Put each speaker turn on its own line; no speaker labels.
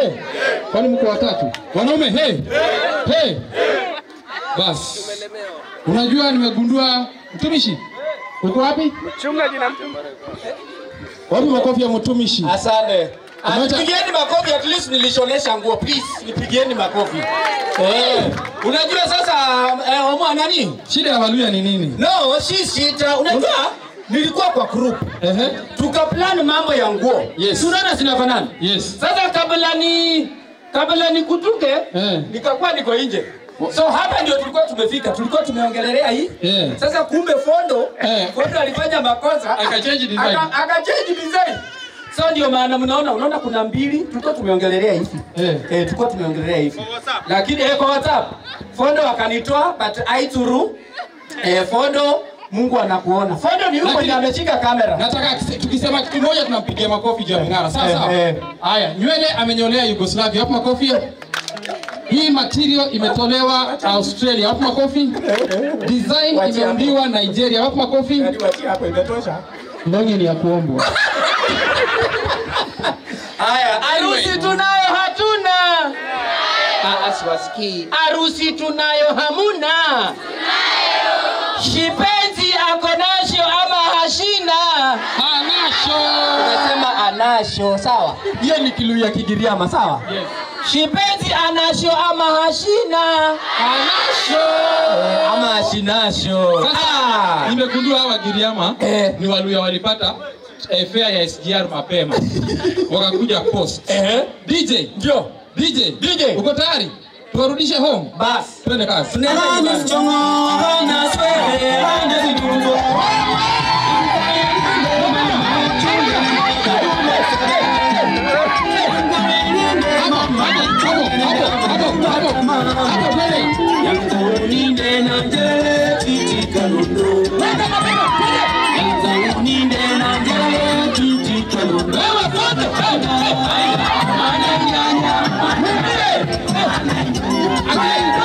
Hey. Kwani mko watatu? Wanaume hey. Hey. Bas. Unajua nimegundua mtumishi. Uko wapi?
Mchungaji na mtu
Wapi makofi ya mtumishi?
Asante. Ah,
Umeacha-
Nipigieni makofi at least nilishonesha nguo please. Nipigieni makofi. Eh, unajua sasa eh, omwa nani?
Shida ya Waluya ni nini?
No, si sita. Unajua nilikuwa kwa group.
Ehe.
Tukaplan mambo ya nguo.
Yes.
Tunaona zinafanana.
Yes.
Sasa kabla ni kabla nikutuke
Eh.
nikakuwa niko nje. So hapa ndio tulikuwa tumefika. Tulikuwa tumeongelelea hii.
Eh.
Sasa kumbe Fondo,
Eh.
Fondo alifanya makosa.
Akachange design.
Aka- Akachange design. So ndio maana mnaona unaona kuna mbili tulikuwa tumeongelelea hivi.
Eh.
Eh, tulikuwa tumeongelelea hivi. Lakini eh, kwa WhatsApp Fondo akanitoa but aituru eh, Fondo Mungu anakuona. Fondo ni yuko
Lakini-
ndiye ameshika kamera.
Nataka kise- tukisema kitu moja tunampigia makofi juu ya mng'ara. Sawa
Eh,
sawa.
eh.
Haya, nywele amenyolea Yugoslavia. Hapo makofi. Hii material imetolewa Australia. Hapo makofi. Design
Wacha
imeundiwa Nigeria. Hapo makofi.
Hadi wachia hapo imetosha.
Ndonge ni ya kuombwa.
Haya, harusi tunayo hatuna. Ah, siwasikii. Harusi tunayo hamuna. Shipenzi ako nasho ama hashina.
Anasho.
Unasema anasho, sawa? Hiyo ni Kiluya Kigiriama, sawa?
Yes.
Shipenzi anasho ama hashina.
Anasho.
Eh, ama hashinasho.
Sasa nimegundua hawa Giriama
Eh.
ni Waluya walipata eh, fare ya SGR mapema wakakuja post.
Eh,
DJ,
ndio.
DJ,
DJ.
uko tayari? Tuwarudishe home.
Bas.
Twende kazi.
Tunaenda nyumbani.
Again.